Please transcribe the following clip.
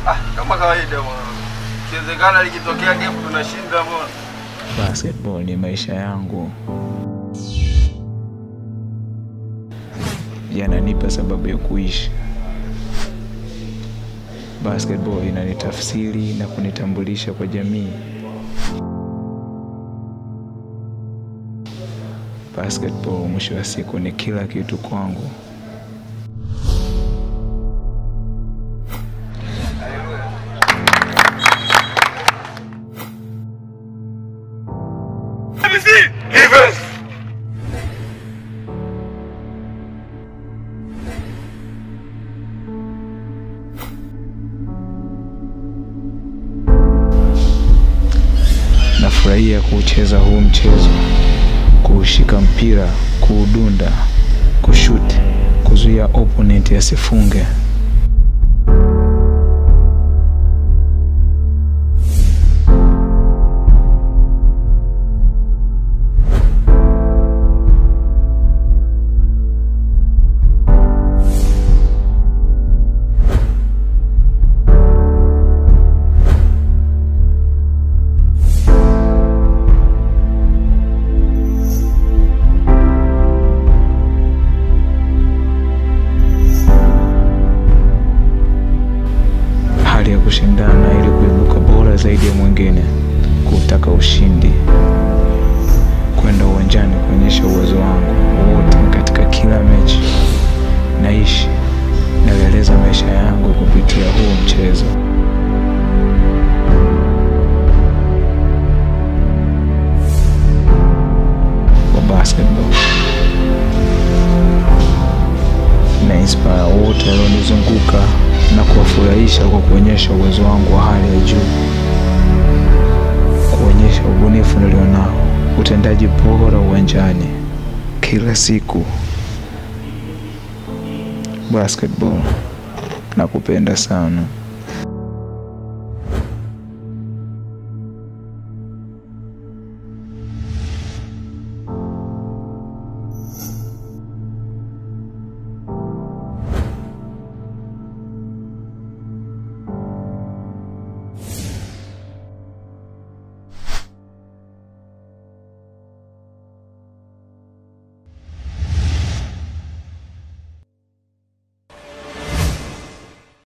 Ah, kama kawaida mwana. Kiwezekana likitokea game tunashinda mwana. Basketball ni maisha yangu, yananipa sababu ya kuishi. Basketball inanitafsiri na kunitambulisha kwa jamii. Basketball mwisho wa siku ni kila kitu kwangu. Nafurahia kuucheza huu mchezo, kuushika mpira, kuudunda, kushuti, kuzuia opponent asifunge. hali ya kushindana ili kuibuka bora zaidi ya mwingine, kutaka ushindi, kwenda uwanjani kuonyesha uwezo wangu wote katika kila mechi. Naishi naeleza maisha yangu kupitia huu mchezo. wa basketball na inspire wote walionizunguka na kuwafurahisha kwa kuonyesha uwezo wangu wa hali ya juu, kuonyesha ubunifu nilionao, utendaji bora uwanjani kila siku. Basketball nakupenda sana.